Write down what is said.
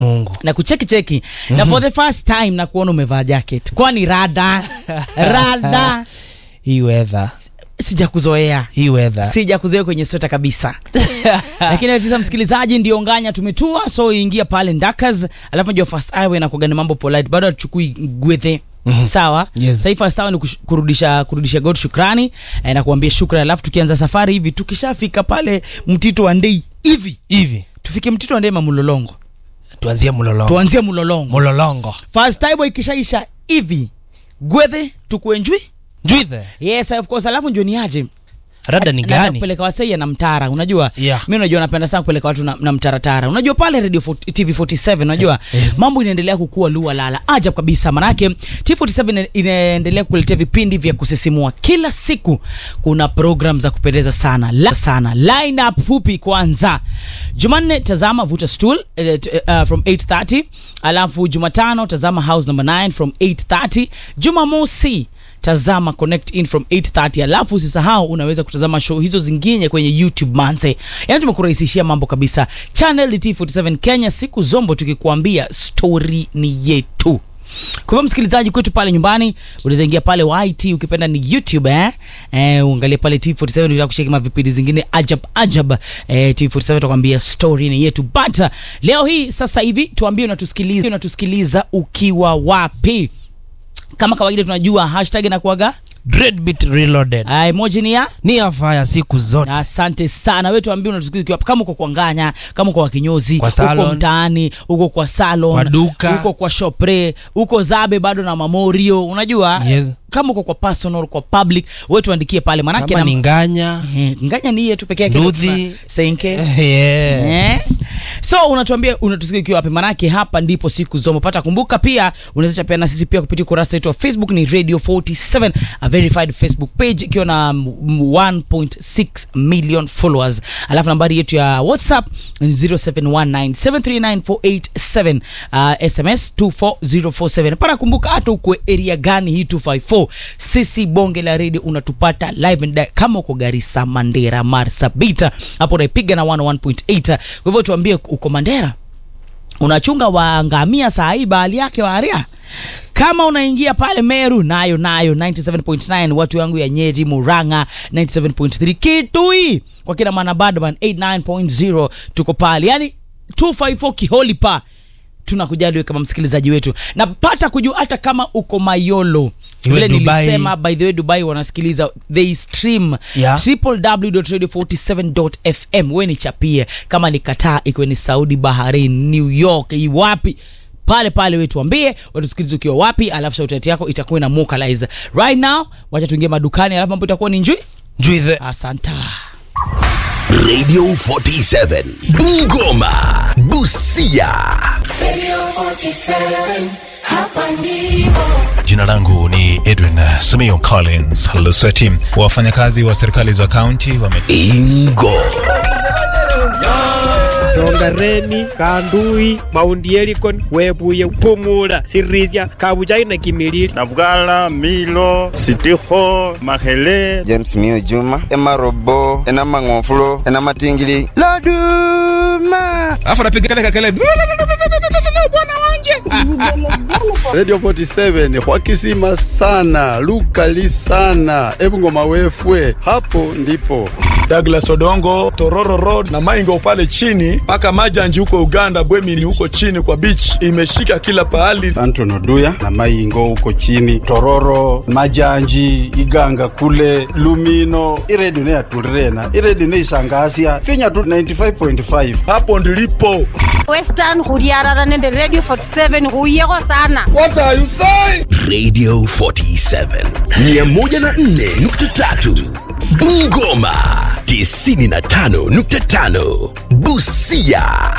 Mungu. na kucheki cheki na for the first time na kuona umevaa jacket kwani rada rada Hii weather. sijakuzoea Hii weather. sijakuzoea kwenye sweta kabisa lakini tisa msikilizaji ndio nganya tumetua so ingia pale ndakas alafu najua first highway na kugani mambo polite bado hatuchukui gwethe Mhm. sawa Yes. sahii first highway ni kush- kurudisha kurudisha god shukrani eh, na kuambia shukrani alafu tukianza safari hivi tukishafika pale mtito wa ndei hivi Hivi. tufike mtito wa ndei mamulolongo Tuanzie mlolongo. tuanzie mulolongo Mlolongo. first highway ikishaisha hivi gwethe tukuenjwi Juithe. yes of course alafu njoni aje Rada ni Nataka gani? kupeleka waseia na mtara unajua Yeah. mi unajua napenda sana kupeleka watu na, na mtaratara unajua pale radio 40 tv 47 unajua Yes. mambo inaendelea kukua lua lala ajab kabisa manake tv 47 ina- inaendelea kukuletea vipindi vya kusisimua kila siku kuna program za kupendeza sana la, sana line up fupi kwanza jumanne tazama vuta stool eh, t- uh, from 830 alafu jumatano tazama house number 9 from 830 jumamosi tazama connect in from 830 alafu usisahau unaweza kutazama show hizo zingine kwenye youtube manze yaani tumekurahisishia mambo kabisa channel ni t47 kenya siku zombo tukikuambia story ni yetu kwa hivyo msikilizaji kwetu pale nyumbani unaweza ingia pale yt ukipenda ni youtube eh? Eh, uangalie pale t47 ukitaka kucheki mavipindi zingine ajab ajab eh, t47 tukwambia story ni yetu but uh, leo hii sasa hivi tuambie unatusikiliza unatusikiliza ukiwa wapi kama kawaida tunajua hashtag inakuaga Dreadbeat reloaded. uh, emoji ni ya Ni afaya siku zote. asante sana we tuambie unatusikiliza ukiwa wapi. kama uko kwa nganya kama uko kwa kinyozi Kwa uko salon. mtaani uko kwa salon Kwa duka. uko kwa shopre uko zabe bado na mamorio unajua Yes. kama uko kwa personal kwa public we tuandikie pale manake Kama na- ni nganya. Eh, nganya ni yetu peke yake Nduthi. ndio tuna- senke Yeah. Eh? so unatuambia unatusikia ukiwa wapi manake hapa ndipo siku zomo pata kumbuka pia unaweza chapia na sisi pia kupitia ukurasa wetu wa facebook ni radio 47 a verified facebook page ikiwa na mm, 1.6 million followers alafu nambari yetu ya whatsapp ni 0719739487 uh, sms 24047 para kumbuka hata uko area gani hii 254 sisi bonge la radio unatupata live and direct. kama uko garisa mandera marsabit hapo unaipiga na 101.8 kwa hivyo tuambie uko mandera unachunga wangamia saa hii bahali yake waaria kama unaingia pale meru nayo nayo 97.9 watu wangu ya nyeri muranga 97.3 kitui kwa kina mana badman 89.0 tuko pale yani 254 kiholipa tunakujali wewe kama msikilizaji wetu na pata kujua hata kama uko mayolo Iwe vile Dubai. nilisema by the way dubai wanasikiliza they stream Yeah. www.radio47.fm we nichapie kama ni kataa ikiwe ni saudi bahrain new york iwapi pale pale we tuambie watusikiliza ukiwa wapi alafu sauti yako itakuwa ina vocalize right now wacha tuingie madukani alafu mambo itakuwa ni njui Juithe. asanta Radio 47 Bungoma Busia Jina langu ni Edwin Simiyu Collins Lusweti. Wafanyakazi wa serikali za kaunti wame Ingo rongareni kandui maundi elikon webuye pumula sirisia kabujai na kimilili Navugala, Milo, Sitiho, Mahele, james mio juma emarobo enamang'ofulo enamatingili loduma alafu anapiga kale kakele bwana wanje Radio 47 hwakisima sana lukali sana ebungoma wefwe hapo ndipo Douglas Odongo, Tororo Road na Maingo pale chini mpaka Majanji huko Uganda, Bwemili huko chini kwa beach, imeshika kila pahali. Anton Oduya na Maingo huko chini Tororo Majanji Iganga kule Lumino iredio neyatulirena iredio neisangasya finya tu 95.5 Hapo ndilipo. western go diarara nende radio 47 go yego sana Radio 47 104.3 Bungoma 95.5 Busia